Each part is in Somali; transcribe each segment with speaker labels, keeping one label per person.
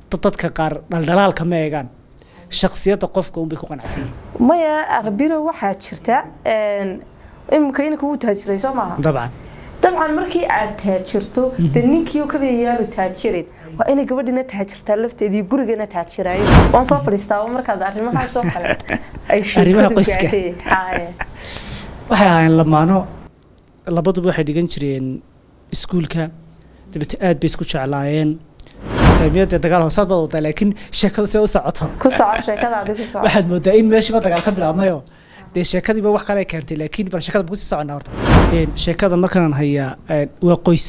Speaker 1: dad dadka qaar dhaldhalaalka ma eegaan shaksiyadda qofka unbay ku qanacsan yihiin
Speaker 2: maya arbino waxaa jirta imika inanka wuu taajiray soo maaha
Speaker 1: dabcan
Speaker 2: dabcan markii aad taajirto dee ninkii oo kaliya yaanu taajirin waa inay gabadhina taajirtaa lafteedii gurigana taajiraayo waan soo fadhiistaa markaad arrimahaas oo kale ay
Speaker 1: Arrimaha
Speaker 2: sheekadu
Speaker 1: qoyska.
Speaker 2: gaadhay. Haye.
Speaker 1: waxay ahaayeen lamaano labaduba waxay dhigan jireen iskuulka dabeete aad bay isku jeclaayeen saamiyadda dagaal hoosaad baad wadaa laakiin sheekadu see u socoto
Speaker 2: ku soco sheekadaadi ku soco
Speaker 1: waxaad moodaa in meeshiiba dagaal ka bilaabmayo dee sheekadiiba wax kale keentay laakiin bal sheekada ma kusii soconnaa horta Een, sheekada markaan hayaa een, waa qoys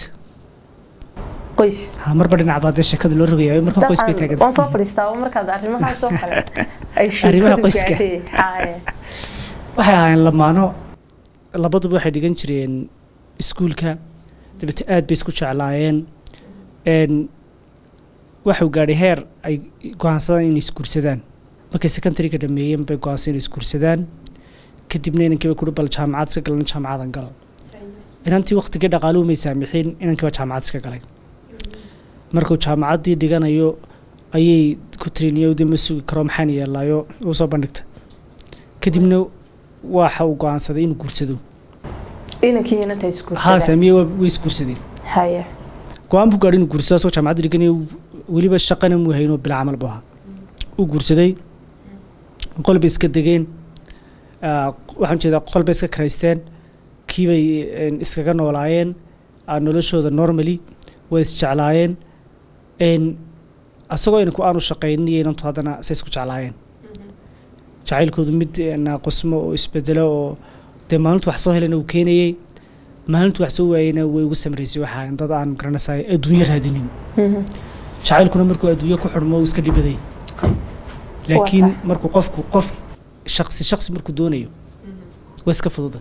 Speaker 2: qoys
Speaker 1: ha marba dhinac baa dee sheekada loo rogayaa markan qoys bay
Speaker 2: dabcan waan soo
Speaker 1: taagan
Speaker 2: fadhiistaa markaad arrimahaas oo kale ay
Speaker 1: Arrimaha
Speaker 2: sheekadu
Speaker 1: qoyska.
Speaker 2: gaadhay. Haye.
Speaker 1: waxay ahaayeen lamaano labaduba waxay dhigan jireen iskuulka dabeete aad bay isku jeclaayeen een waxuu gaadhay heer ay go-aansadaan inay isguursadaan markay secondary-ga dhameeyeen bay go-aansadeen inay isguursadaan kadibna inankiiba kuri bal jaamacad iska galan jaamacadan galo inantii waqtigii dhaqaaluhu may saamixin inankiiba jaamacad iska galay markuu jaamacaddii dhiganayo ayay ku tiriniyo de ma sugi karo maxaan yeelaayo uu soo bandhigta kadibna waxa uu go-aansaday inuu guursado
Speaker 2: inankii inanta
Speaker 1: haa
Speaker 2: isguursadaan
Speaker 1: saamiye waa- way isguursadeen
Speaker 2: haye
Speaker 1: go-aan buu gaadhay inuu guursado asagoo jaamacadda dhiganayo weliba shaqana muu haynoo bila camal buu ahaa uu guursaday qol bay iska degeen ah, waxaan jeedaa qol bay iska karaysteen kiibay een, iskaga noolaayeen ah, noloshooda normally way isjeclaayeen een, asagoo inanku aanu shaqaynin iyo inantu haddana say isku jeclaayeen jacaylkoodu mid eh, naaqusmo oo isbedelo oo dee maalintu wax soo helana uu keenayey maalintu wax soo waayeyna way ugu samraysay waxaa dad aan garanaysaay adduunyo raadinin
Speaker 2: Mhm.
Speaker 1: jacaylkuna markuu adduunyo ku xidhmo uu iska dhibaday laakiin
Speaker 2: tahay.
Speaker 1: markuu qofku qof shaqsi shaqsi markuu doonayo waa iska fududa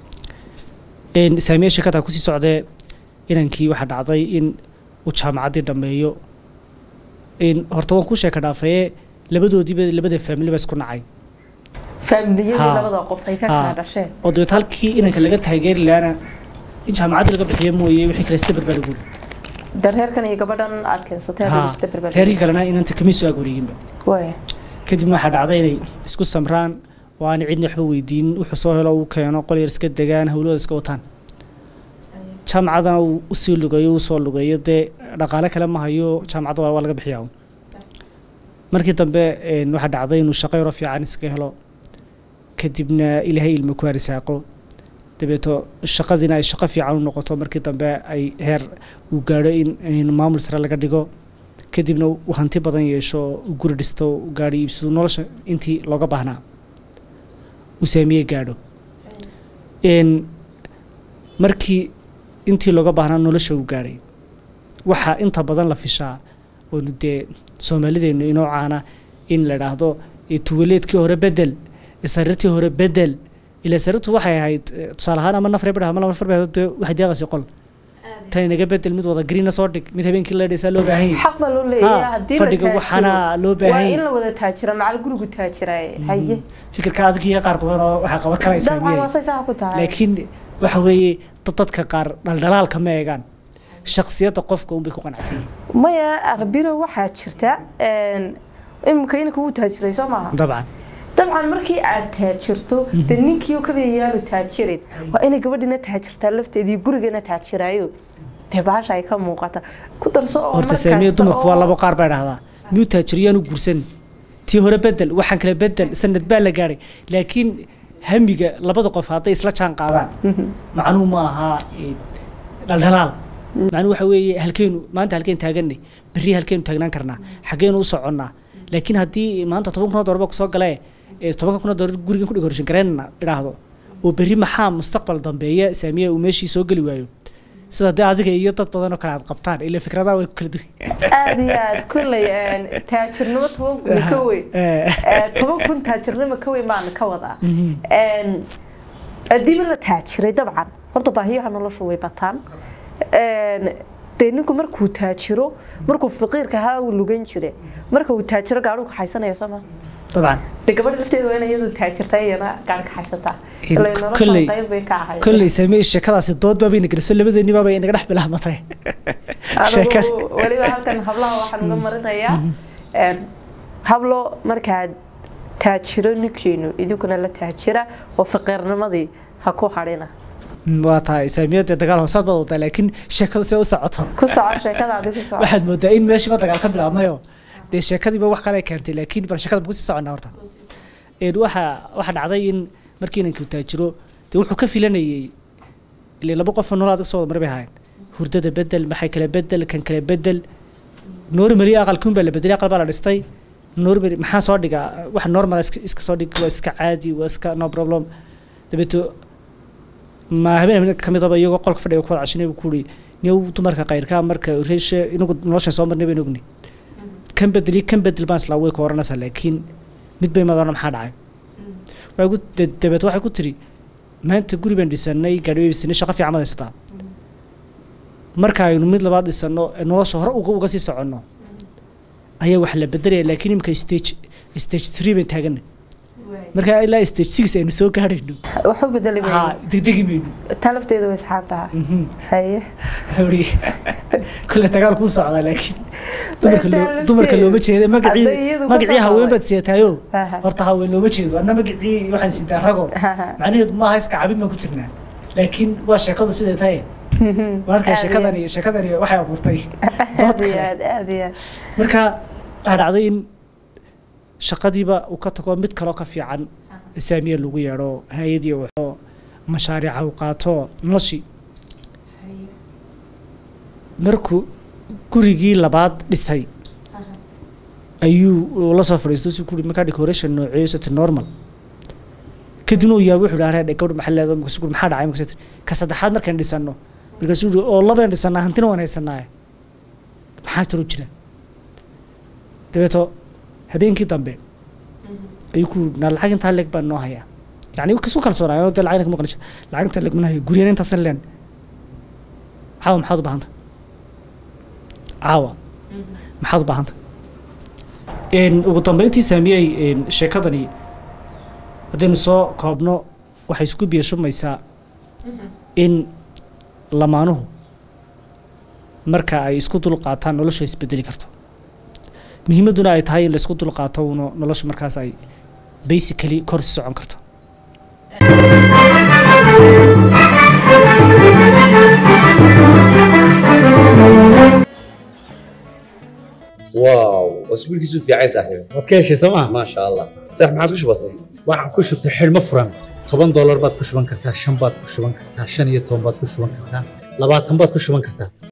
Speaker 1: Een, saamiye sheekada kusii socdee inankii waxaa dhacday in uu jaamacaddii dhammeeyo in horta waan ku sheeka dhaafayee labadoodiiba labada faamili ba isku nacay
Speaker 2: faamiliyadii
Speaker 1: Haa.
Speaker 2: labada qof ay ka
Speaker 1: Haa.
Speaker 2: kala dhasheen
Speaker 1: oo dabeet halkii inanka laga taageeri lahaana in jaamacadda laga bixiyo mooye wixii kale sida barbaar guul
Speaker 2: de reerkan iyo gabadhan aad keensatay
Speaker 1: haa
Speaker 2: aad isda
Speaker 1: reerkii kalena inanta kama soo ag wareeginba
Speaker 2: way
Speaker 1: kadibna waxaa dhacday inay isku samraan oo aan cidna waxba weydiinin wuxuu soo helo uu keeno qol yar iska degaan hawlahooda iska wataan jaamacadana uu usii lugayo uu soo lugayo dee dhaqaale kale ma hayo jaamacadda waa waa laga bixiyaa uun. markii dambe een, waxaa dhacday inuu shaqo yaro fiican iska helo kadibna ilaahay ilmo ku harisaaqo dabeeto shaqadiina ay shaqo fiican u noqoto markii dambe ay heer uu gaadho in in maamul sare laga dhigo kadibna uu hanti badan yeesho uu guri dhisto uu gaadho iibsado nolosha intii looga baahnaa uu saamiye gaadho Een, markii intii looga baahnaa nolosha uu gaadhay waxaa inta badan la fishaa oonu dee soomaalideenu inoo caana in la idhaahdo eh, tuwaleedkii hore bedel sariirtii hore bedel ila sariirtu waxay ahayd eh, tusaale ahaan ama nafar bidha ama laba nafar bidha dee waxay deeqaysay qol tan inaga bedel mid wada greenna soo dhig mid habeenkii la dhaysaa loo baahan yahay
Speaker 2: xaq baa loo leeyahay
Speaker 1: Haa,
Speaker 2: haddii
Speaker 1: fadhiga
Speaker 2: la
Speaker 1: waxaana
Speaker 2: taajiro
Speaker 1: loo
Speaker 2: waa
Speaker 1: baahan
Speaker 2: in
Speaker 1: yahay
Speaker 2: la wada taajira macal gurigu taajiraay haye
Speaker 1: fikirka adag iyo qaar badan oo waxaa qaban karaysaa
Speaker 2: dabcan
Speaker 1: miyay
Speaker 2: waa say saa ku tahay
Speaker 1: laakiin waxa weeye dad dadka qaar dhaldhalaalka ma eegaan shaksiyadda qofka unbay ku qanacsan yihiin
Speaker 2: maya arbino waxaa jirta imika inanka wuu taajiray soo maaha
Speaker 1: dabcan
Speaker 2: dabcan markii aad taajirto dee ninkii oo kaliya yaanu taajirin waa inay gabadhina taajirtaa lafteedii gurigana taajiraayo dee bahasha ay ka muuqata ku darso oo
Speaker 1: horta
Speaker 2: mar
Speaker 1: saamiye
Speaker 2: kasta
Speaker 1: dumarku waa
Speaker 2: oo-
Speaker 1: labo qaar baa dhahdaa miyuu taajiriyaanu guursan tii hore bedel waxaan kale bedel sanad baa la gaadhay laakiin hamiga labada qof hadday isla jaan qaadaan macnuhu ma aha eh, dhaldhalaal macnuhu waxa weeye halkeenu maanta halkeen taaganay berri halkeenu taagnaan karnaa xaggeenu u soconnaa laakiin haddii maanta toban kun oo doolar baa kusoo galee ee tobanka kun oo doolar gurigan ku dhigorshin gareynna idhaahdo oo berri maxaa mustaqbal dambeeya saamiye uu meeshii soo geli waayo sida dee adiga iyo dad badan oo kale aad qabtaan ila fikradaha way ku kala duwan
Speaker 2: aad iyo aad kulley taajirnimo toban kun ka weyn Eh, toban kun taajirnimo ka weyn baan ka wadaa Een, haddiiba la taajiray dabcan horta baahiyaha nolosha way bataan Een, dee ninku markuu taajiro markuu faqiirka ahaa uu lugan jire marka uu taajiro gaadhuu kaxaysanaya soo ma
Speaker 1: dabcan
Speaker 2: dee gabadha lafteeda waa in iyadu taajirtaa iyana gaadhi kaxaysataa
Speaker 1: In
Speaker 2: ilaa nolosha
Speaker 1: kolley-
Speaker 2: qayb bay ka ahayd
Speaker 1: kolley saameye sheekadaasi dood baa bayna geliso labadeennibaa bay inaga dhex bilaabmatay sheekada
Speaker 2: anigu weliba halkan hablaha waxaan uga marinayaa hablo markaad taajiro ninkeenu idinkuna la taajira oo faqiirnimadii ha ku hadhina
Speaker 1: waa tahay saamiyada dagaal hoosaad baad wadaa laakiin sheekadu see u socoto
Speaker 2: ku soco sheekadaadi ku soco
Speaker 1: waxaad moodaa in meeshiiba dagaal ka bilaabmayo dee sheekadiiba wax kale keentay laakiin bal sheekada ma kusii soconnaa horta waxa waxa dhacday in markii inanku taajiro dee wuxuu ka filanayey ile laba qof nolol adag soo wada mar bay ahaayeen hurdada bedel maxay kale bedel kan kale bedel normally aqalkuun baa la bedelay aqal baa la dhistay normally maxaa soo dhigaa wax normal iska soo dhig waa iska caadi waa iska no problem dabeeto ma habeen habeen kamid aba iyagoo qolka fadhiga ku wada cashinay buu kuuri niyow dumarka qayrkaa marka reeshe inagu noloshan soo marnay baynu ogni kan bedeli kan bedel baan islaa way ka oranaysaa laakiin mid bay madana maxaa dhacay waxay ku dabeet waxay ku tiri maanta guri baan dhisanay gaadhi bay dhisanay shaqo fiican baad haysataa marka aynu mid labaad dhisano nolosha hore uga uga sii soconno ayaa wax la bedelaya laakiin imika stage stage three baan taaganay marka ilaa stage six aynu soo gaadhayno
Speaker 2: waxu bedeli
Speaker 1: ha degdegi mayno
Speaker 2: taa lafteedu way saxaan taha haye
Speaker 1: xuri kule dagaal kuu socdaa laakiin dumarka loo dumarka looma jeeda magacii magacii haween baad seetaayo horta haween looma jeedo anna magacii waxaan sidaa rago macnaheedu maaha iska cabin baan ku jirnaa laakiin waa sheekadu siday tahay marka sheekadani sheekadani waxay abuurtay dood kale marka waxaa dhacday in shaqadiiba uu ka tago mid kaloo ka fiican saamiya lagu yeedho hay-adii wuxuu mashaariica uu qaato noloshii markuu gurigii labaad dhisay ayuu la soo fadhiistay si kuri markaa decoration nooceeyo sati normal kadibna uu yaabay wuxuu dhaha gabadh maxaa leedahay markaasuu kuri maxaa dhacay markaasuu ka saddexaad markaan dhisano markaasuu yidhi oo labaan dhisanaa hantina waan haysanaaye maxaa tiro jira dabeeto habeenkii dambe ayuu ku naa lacag intaa leeg baan noo hayaa yani kasu kalsoonaayo dee lacagna kama qanisha lacag intaa leeg mana hayo guryana intaasan leen caawa maxaad u baahanta caawa maxaad u baahanta ugu dambeyntii saamiyey sheekadani haddaynu soo koobno waxay isku biyashumaysaa in lamaanuhu marka ay isku dul qaataan noloshu ay isbedeli karto muhiimadduna ay tahay in la isku dul qaato uno noloshu markaas ay basically kor si socon karto
Speaker 3: واو اسبوع كيسو في عين صاحبي
Speaker 4: waad ka heshay sooma
Speaker 3: ما شاء الله صح ما عادش بسيط
Speaker 4: waxaan ku shubtay xidhmo furan toban doolar baad ku shuban kartaa shan baad ku shuban kartaa shan iyo toban baad ku shuban kartaa labaatan baad ku shuban kartaa